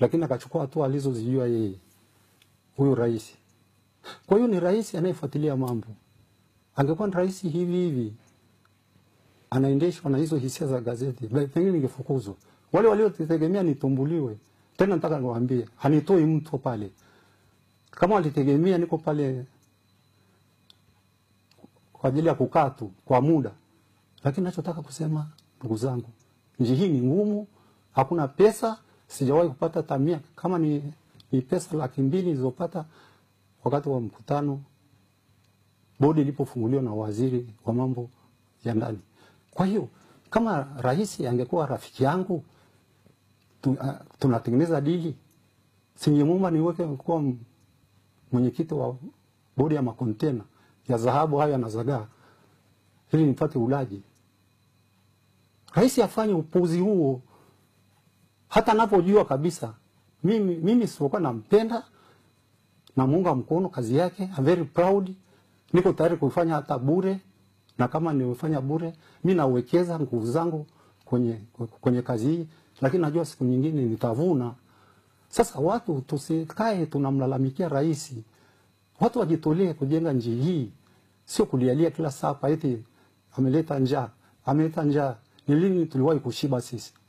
lakini akachukua hatua alizozijua yeye huyu rais. Kwa hiyo ni rais anayefuatilia mambo. Angekuwa ni rais hivi hivi anaendeshwa na hizo hisia za gazeti, be- pengine ningefukuzwa. Wale waliotegemea nitumbuliwe, tena nataka niwaambie, hanitoi mtu pale. Kama walitegemea niko pale kwa ajili ya kukaa tu kwa muda, lakini nachotaka kusema ndugu zangu, nchi hii ni ngumu, hakuna pesa. Sijawahi kupata tamia kama ni, ni pesa laki mbili nilizopata wakati wa mkutano bodi ilipofunguliwa na waziri wa mambo ya ndani. Kwa hiyo kama rais angekuwa rafiki yangu tu, uh, tunatengeneza dili, singemuomba niweke kuwa m- mwenyekiti wa bodi ya makontena ya dhahabu hayo yanazagaa ili nipate ulaji. Rais afanye upuzi huo hata anapojua kabisa mimi, mimi sipokuwa nampenda namuunga mkono kazi yake, I'm very proud, niko tayari kuifanya hata bure, na kama nimefanya bure, mi nawekeza nguvu zangu kwenye, kwenye kazi hii, lakini najua siku nyingine nitavuna. Sasa watu tusikae tunamlalamikia rais, watu wajitolee kujenga nchi hii, sio kulialia kila saa kwa eti ameleta njaa, ameleta njaa. Ni lini tuliwahi kushiba sisi?